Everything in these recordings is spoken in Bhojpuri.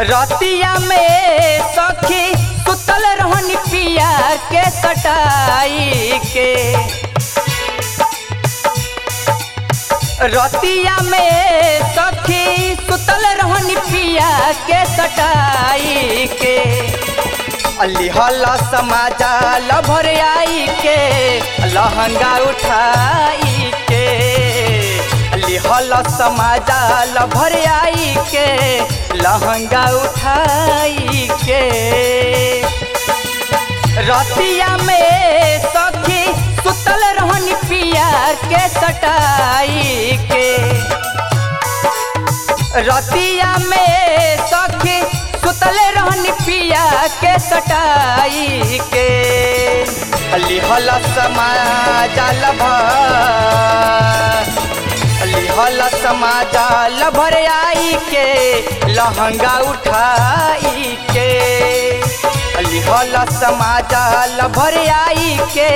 रतिया में सखी सुतल रहनी पिया के सटाई के रतिया में सखी सुतल रहनी पिया के सटाई के अलिहल समाजा लभर आई के लहंगा उठाई के अलिहल समाजा लभर आई के लहंगा उठाई के रतिया में सखी सुतल रहनी पिया के सटाई के रतिया में सखी सुतले रहनी पिया के सटाई के लिहल समाजाल लिहल समाजाल भर आई के लहंगा उठाई के लिहल समाजाल भर आई के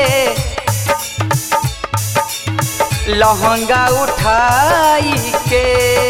लहंगा उठाई के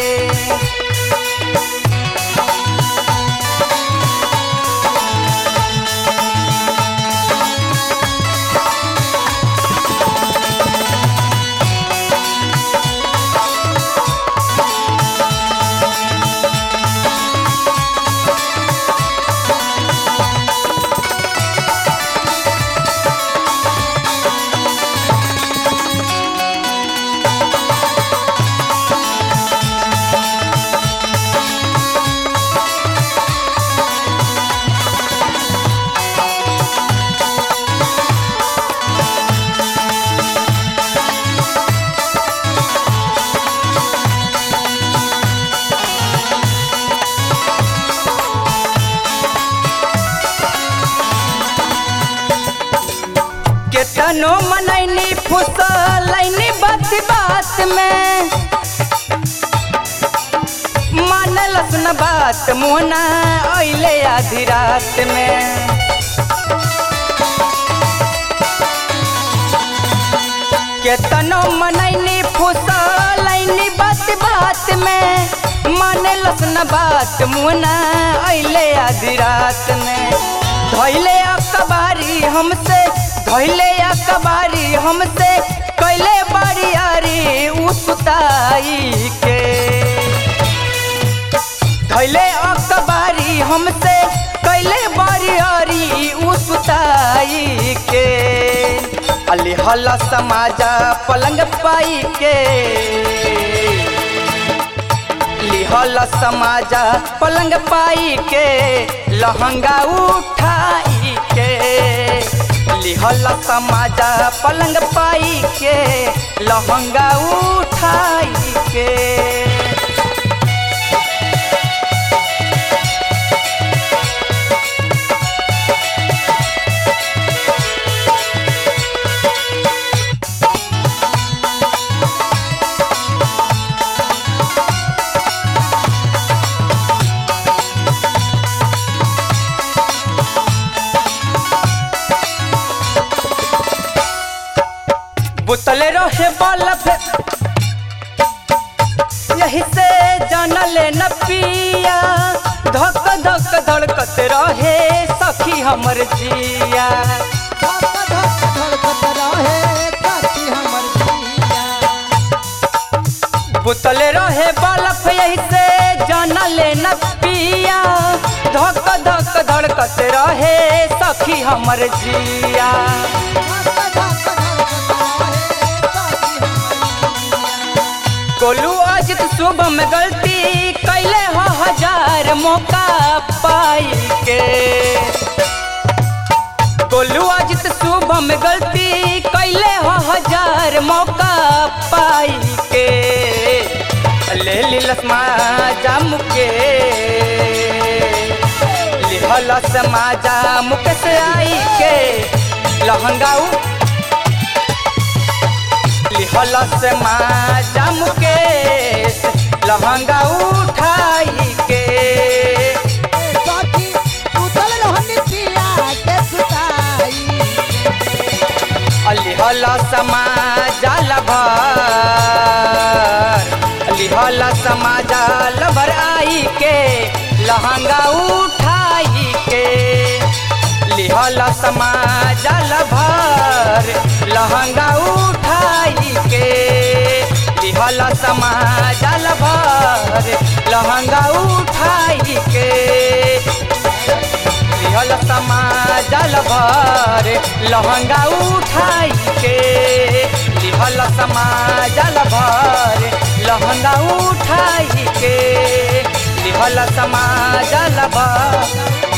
केतनो मनैनी फुसलैनी बात बात में मानलस न बात मोना अइले आधी रात में केतनो मनैनी फुसलैनी बात बात में मानलस न बात मोना अइले आधी रात में धैले अकबारी हमसे धैले अकबारी हमसे कैले बारियारी उसताई के धैले अकबारी हमसे कैले बारियारी उसताई के अलिहल समाजा पलंग पाई के लिहल समाजा पलंग पाई के लहंगा उठाई के लिहल समाजा पलंग पाई के लहंगा उठाई के बुतले रहे बल्ब यही से जानल न पिया धक धक धड़कत रहे सखी हमर जिया धक धक धड़कत रहे काटी हमर जिया बुतले रहे बल्ब यही से जानल न पिया धक धक धड़कत रहे सखी हमर जिया धक धक धड़कत रहे काटी हमर जिया कोलू अजित शुभ में गलती कैले हो हजार मौका पाई के कोलू अजित शुभ में गलती कैले हो हजार मौका पाई के ले लिलस माजा मुके लिहलस माजा मुके से आई के लहंगाऊ लिहलस माजा मुकेश लहंगा उठाई के सखी उतल रहनी पिया के सुताई लिहलस माजा लभर लिहलस माजा लभर आई के लहंगा उठाई के लिहल समाजल भर लहंगा उठाई के लिहल समाजल भर लहंगा उठाई के लिहल समाजल भर लहंगा उठाई के लिहल समाजल भर लहंगा उठाई के लिहल समाजल भर